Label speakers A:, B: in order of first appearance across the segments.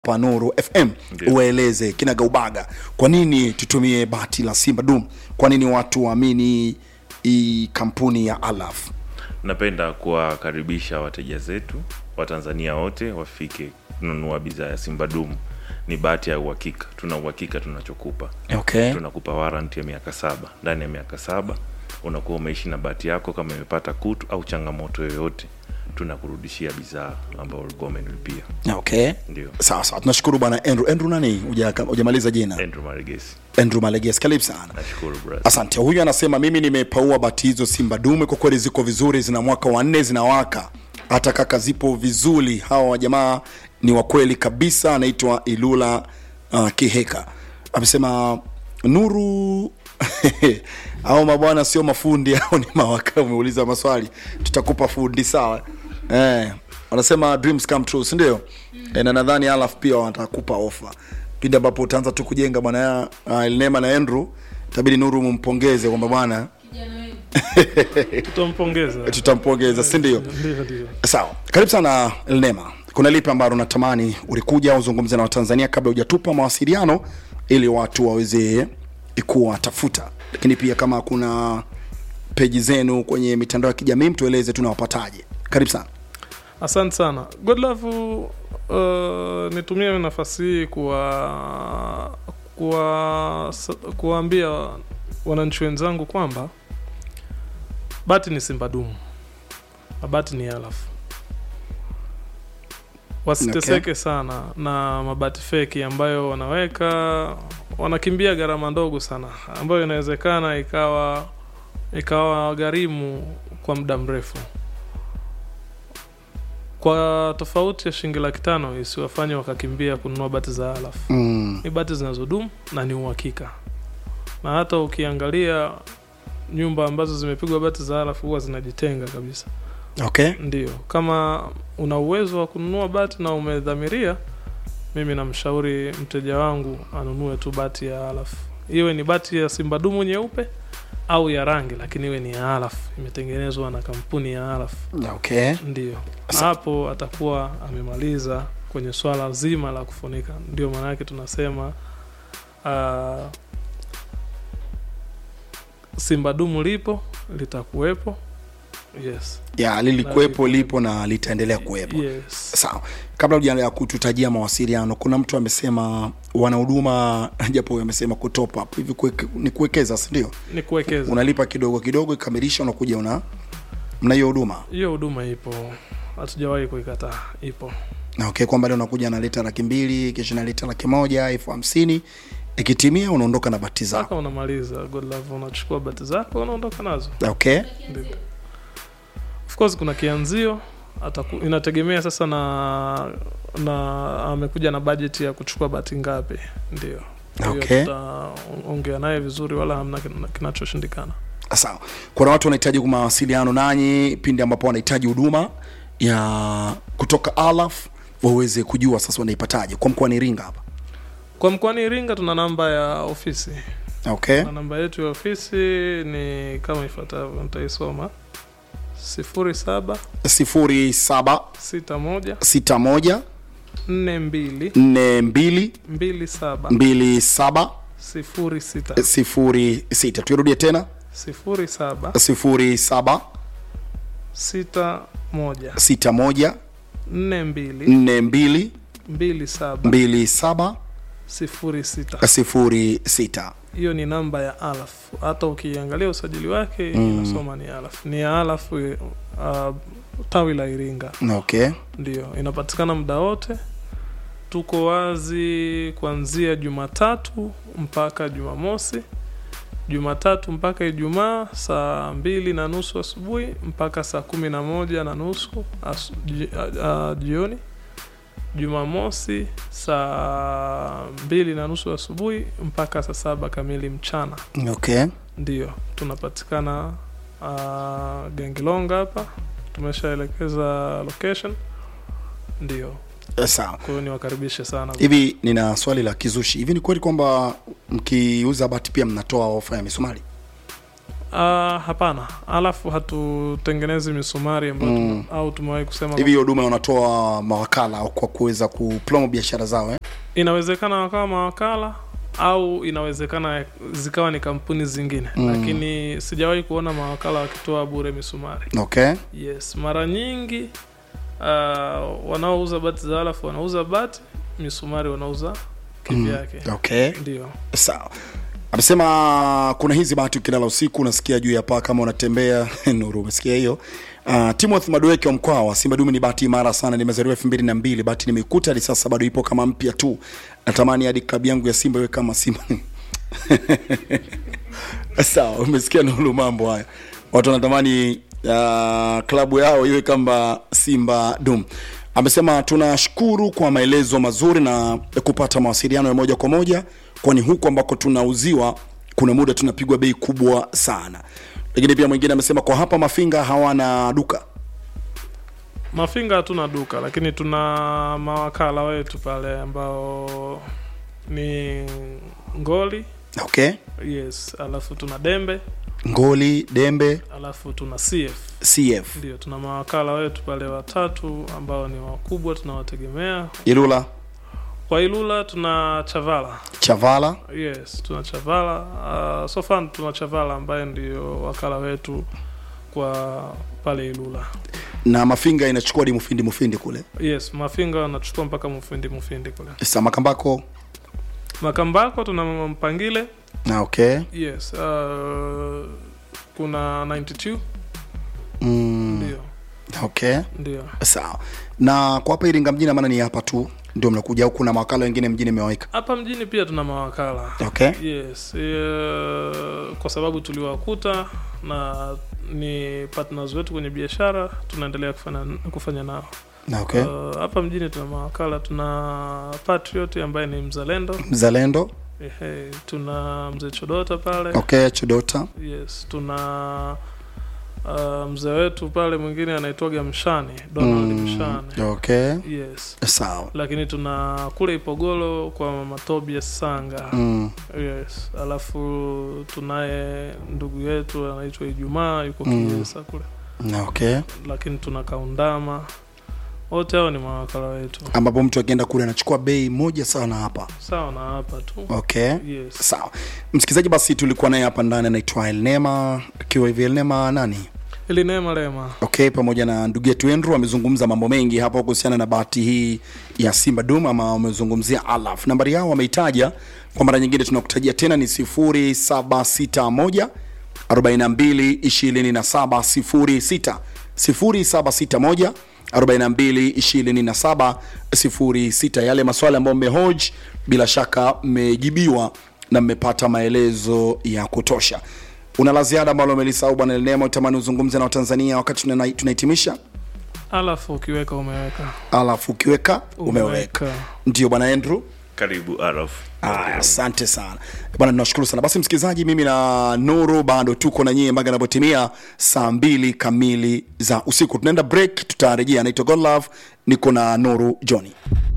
A: pa Nuru FM
B: Ndio.
A: uwaeleze kinagaubaga kwa nini tutumie bati la Simba Dum, kwa nini watu waamini hii kampuni ya Alaf.
B: Napenda kuwakaribisha wateja zetu Watanzania wote wafike kununua bidhaa ya Simba Dumu. Ni bahati ya uhakika, tuna uhakika tunachokupa.
A: Okay.
B: Tunakupa warranty ya miaka saba. Ndani ya miaka saba unakuwa umeishi na bahati yako, kama imepata kutu au changamoto yoyote, tunakurudishia bidhaa ambayo ulikuwa umenilipia.
A: Okay.
B: Ndio
A: Sawa sawa, tunashukuru bwana Andrew. Andrew nani? Huja- Hujamaliza jina?
B: Andrew Maregesi,
A: Andrew Maleges, karibu sana.
B: nashukuru brother.
A: Asante. Huyu anasema mimi nimepaua bati hizo Simba Dume, kwa kweli ziko vizuri, zina mwaka wa nne, zinawaka hata kaka, zipo vizuri. Hawa wajamaa ni wa kweli kabisa. Anaitwa Ilula uh, Kiheka amesema Nuru au mabwana sio mafundi au ni mawaka. Umeuliza maswali, tutakupa fundi sawa. Eh, wanasema dreams come true, si ndio? Eh, na nadhani Alaf pia watakupa ofa pindi ambapo utaanza tu kujenga bwana ya uh, Elnema na Andrew, itabidi Nuru mumpongeze kwamba bwana
C: tutampongeza
A: tutampongeza, si ndio?
C: ndio ndio
A: Sawa, karibu sana Elnema. Kuna lipi ambalo natamani ulikuja uzungumze na Watanzania kabla hujatupa mawasiliano ili watu waweze kuwatafuta, lakini pia kama kuna peji zenu kwenye mitandao ya kijamii mtueleze tunawapataje. Karibu sana.
C: asante sana godlove uh, nitumie nafasi hii kuwa kuwa kuwaambia wananchi wenzangu kwamba bati ni simba dumu na bati ni alafu wasiteseke sana na mabati feki ambayo wanaweka wanakimbia gharama ndogo sana ambayo inawezekana ikawa ikawa gharimu kwa muda mrefu kwa tofauti ya shilingi laki tano isiwafanye wakakimbia kununua bati za alafu
A: Mm.
C: ni bati zinazodumu na ni uhakika na hata ukiangalia nyumba ambazo zimepigwa bati za alafu huwa zinajitenga kabisa
A: Okay.
C: ndio kama una uwezo wa kununua bati na umedhamiria mimi namshauri mteja wangu anunue tu bati ya alafu iwe ni bati ya simba dumu nyeupe au ya rangi lakini iwe ni ya alafu imetengenezwa na kampuni ya alafu
A: Okay.
C: ndio Na
A: Sa-
C: hapo atakuwa amemaliza kwenye swala zima la kufunika ndio maana yake tunasema uh, simba dumu lipo litakuwepo yes
A: Ya, lilikuwepo lipo na litaendelea kuwepo.
C: yes
A: Sawa, kabla hujaendelea kututajia mawasiliano, kuna mtu amesema wana huduma japo huyo amesema kutop up hivi, kuweke- ni kuwekeza, si ndio?
C: ni kuwekeza
A: Unalipa kidogo kidogo, ikamilisha, unakuja una mna hiyo huduma
C: hiyo huduma ipo hatujawahi kuikataa ipo
A: na okay, kwamba leo unakuja naleta laki mbili kisha naleta laki moja elfu hamsini ikitimia unaondoka na bati
C: mpaka
A: zako.
C: unamaliza godlove unachukua bati zako unaondoka nazo
A: Okay,
C: Ndio. of course kuna kianzio ataku, inategemea sasa na na amekuja na bajeti ya kuchukua bati ngapi ndio Kwa hiyo
A: Okay.
C: tutaongea naye vizuri wala hamna kin- kinachoshindikana
A: sawa. Kuna watu wanahitaji mawasiliano nanyi pindi ambapo wanahitaji huduma ya kutoka Alaf waweze kujua sasa wanaipataje kwa mkoani Iringa hapa.
C: kwa mkoani iringa tuna namba ya ofisi
A: Okay,
C: na namba yetu ya ofisi ni kama ifuatavyo nitaisoma sifuri saba
A: sifuri saba
C: sita moja
A: sita moja
C: nne mbili
A: nne mbili
C: mbili saba
A: mbili saba
C: sifuri sita
A: sifuri sita tuirudie tena
C: sifuri saba
A: sifuri saba
C: sita moja
A: sita moja
C: nne mbili
A: nne mbili
C: mbili saba
A: mbili saba
C: sifuri sita
A: sifuri sita
C: hiyo ni namba ya alaf hata ukiangalia usajili wake inasoma ni alaf ni ya alaf uh, tawi la iringa
A: okay
C: ndio inapatikana muda wote tuko wazi kuanzia jumatatu mpaka jumamosi jumatatu mpaka ijumaa saa mbili na nusu asubuhi mpaka saa kumi na moja na nusu asu- ji- a- a- jioni jumamosi saa mbili na nusu asubuhi mpaka saa saba kamili mchana
A: okay
C: ndio tunapatikana uh, gengilonga hapa tumeshaelekeza location ndio
A: Eh, sawa
C: kwa hiyo niwakaribishe sana
A: hivi nina swali la kizushi hivi ni kweli kwamba mkiuza bati pia mnatoa ofa ya misumari
C: Ah, hapana alafu hatutengenezi misumari ambayo mm. au tumewahi kusema
A: hivi hiyo huduma wanatoa mawakala kwa kuweza kupromo biashara zao eh?
C: inawezekana wakawa mawakala au inawezekana zikawa ni kampuni zingine mm. lakini sijawahi kuona mawakala wakitoa bure misumari
A: okay
C: yes mara nyingi uh, wanaouza bati za alafu wanauza bati misumari wanauza kivyake mm.
A: okay
C: ndio
A: sawa amesema kuna hizi bahati ukilala usiku unasikia juu ya paa kama unatembea nuru umesikia hiyo Uh, Timothy Madueke wa Mkwawa, Simba Dume ni bahati imara sana, nimezaliwa elfu mbili na mbili, bahati nimeikuta hadi sasa bado ipo kama mpya tu. Natamani hadi klabu yangu ya Simba iwe kama Simba. Sawa, umesikia Nuru, mambo haya. Watu wanatamani uh, klabu yao iwe kama Simba Dum. Amesema tunashukuru kwa maelezo mazuri na kupata mawasiliano ya moja kwa moja, kwani huku ambako tunauziwa kuna muda tunapigwa bei kubwa sana. Lakini pia mwingine amesema kwa hapa Mafinga hawana duka.
C: mafinga hatuna duka lakini tuna mawakala wetu pale ambao ni ngoli
A: Okay,
C: yes alafu tuna dembe
A: Ngoli, Dembe,
C: alafu tuna cf
A: CF,
C: ndio tuna mawakala wetu pale watatu ambao ni wakubwa tunawategemea
A: Ilula,
C: kwa ilula tuna chavala
A: Chavala.
C: yes tuna chavala uh, so far tuna chavala ambaye ndio wakala wetu kwa pale ilula
A: na Mafinga inachukua hadi Mufindi Mufindi kule.
C: yes mafinga wanachukua mpaka mufindi mufindi kule
A: Sasa Makambako
C: makambako tuna mpangile
A: na okay.
C: yes uh, kuna 92
A: Mm,
C: ndio
A: okay.
C: ndio
A: Sawa. Na kwa hapa Iringa mjini maana ni hapa tu ndio mnakuja au kuna mawakala wengine mjini mmewaweka?
C: hapa mjini pia tuna mawakala
A: Okay.
C: yes uh, kwa sababu tuliwakuta na ni partners wetu kwenye biashara tunaendelea kufanya, kufanya nao
A: Na okay.
C: Uh, hapa mjini tuna mawakala tuna patriot ambaye ni mzalendo
A: Mzalendo.
C: Ehe, tuna mzee chodota pale
A: Okay, Chudota.
C: yes tuna uh, mzee wetu pale mwingine anaitwaga mshani donald
A: Mm,
C: mshani
A: okay.
C: yes
A: Sawa.
C: lakini tuna kule ipogolo kwa mama tobias sanga
A: Mm.
C: yes alafu tunaye ndugu yetu anaitwa ijumaa yuko
A: Mm.
C: kiesa kule
A: Na okay.
C: lakini tuna kaundama wote hao ni mawakala wetu
A: Ambapo mtu akienda kule anachukua bei moja sawa na hapa.
C: sawa na hapa tu
A: Okay.
C: yes
A: Sawa. Msikilizaji, basi tulikuwa naye hapa ndani anaitwa Elnema, akiwa hivi Elnema nani?
C: ili neema lema
A: okay pamoja na ndugu yetu Andrew amezungumza mambo mengi hapa kuhusiana na bahati hii ya Simba Dum ama wamezungumzia Alaf. Nambari yao wameitaja kwa mara nyingine, tunakutajia tena ni 0761 42 27 06 0761 42 27 06. Yale maswali ambayo mmehoji bila shaka mmejibiwa na mmepata maelezo ya kutosha. Una la ziada ambalo umelisahau bwana Elnema, utamani uzungumze na Watanzania wakati tunana- tunahitimisha?
C: alafu ukiweka umeweka
A: Alafu ukiweka umeweka. Ndio bwana Andrew.
B: karibu araf
A: Aya, asante sana bwana, tunashukuru sana. Basi msikilizaji, mimi na Nuru bado tuko na nyie mpaka inapotimia saa mbili kamili za usiku. Tunaenda break, tutarejea. Naitwa Godlove, niko na Nuru Johnny.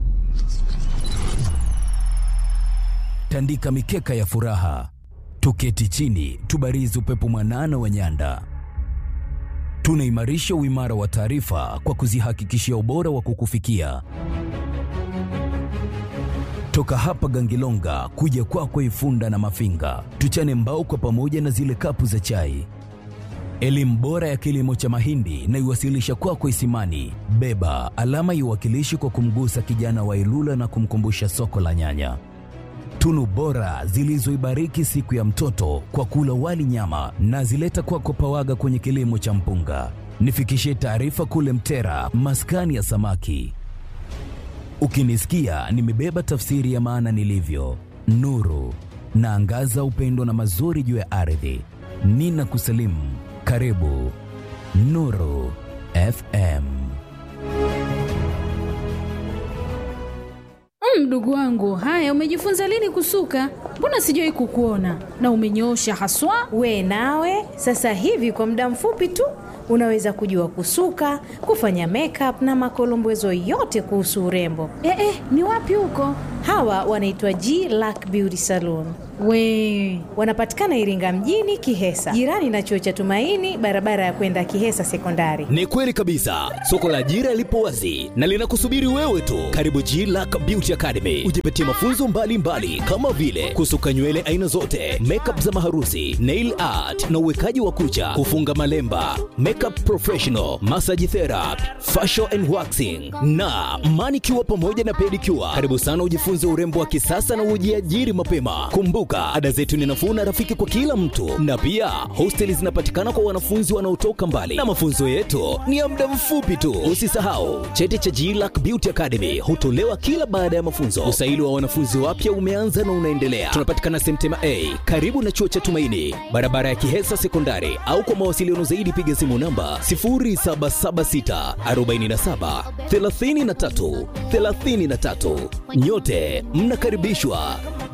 D: tandika mikeka ya furaha, tuketi chini, tubarizi upepo mwanana wa nyanda. Tunaimarisha uimara wa taarifa kwa kuzihakikishia ubora wa kukufikia. Toka hapa Gangilonga kuja kwako Ifunda na Mafinga, tuchane mbao kwa pamoja na zile kapu za chai. Elimu bora ya kilimo cha mahindi na iwasilisha kwako Isimani. Beba alama iwakilishi kwa kumgusa kijana wa Ilula na kumkumbusha soko la nyanya tunu bora zilizoibariki siku ya mtoto kwa kula wali nyama na zileta kwako pawaga kwenye kilimo cha mpunga. Nifikishie taarifa kule Mtera, maskani ya samaki. Ukinisikia nimebeba tafsiri ya maana nilivyo, nuru naangaza upendo na mazuri juu ya ardhi. Nina kusalimu, karibu Nuru FM.
E: Mm, Mdogo wangu, haya umejifunza lini kusuka? Mbona sijawahi kukuona na umenyoosha haswa.
F: We nawe sasa hivi kwa muda mfupi tu unaweza kujua kusuka, kufanya makeup na makolombezo yote kuhusu urembo.
E: Eh, eh, ni wapi huko?
F: Hawa wanaitwa G Lack Beauty Salon, We wanapatikana Iringa mjini, Kihesa, jirani na chuo cha Tumaini, barabara ya kwenda Kihesa Sekondari.
D: Ni kweli kabisa, soko la ajira lipo wazi na linakusubiri wewe tu. Karibu G Lack Beauty Academy, ujipatie mafunzo mbalimbali mbali, kama vile kusuka nywele aina zote, makeup za maharusi, nail art na uwekaji wa kucha, kufunga malemba, makeup professional, massage therapy, facial and waxing na manicure pamoja na pedicure. Karibu sana ujifunze urembo wa kisasa na ujiajiri mapema. Kumbuka, ada zetu ni nafuu na rafiki kwa kila mtu, na pia hosteli zinapatikana kwa wanafunzi wanaotoka mbali, na mafunzo yetu ni ya muda mfupi tu. Usisahau cheti cha GLAC Beauty Academy hutolewa kila baada ya mafunzo. Usaili wa wanafunzi wapya umeanza na unaendelea. Tunapatikana Semtema A karibu na chuo cha Tumaini, barabara ya Kihesa Sekondari, au kwa mawasiliano zaidi piga simu namba 0776 47 33 33. Nyote mnakaribishwa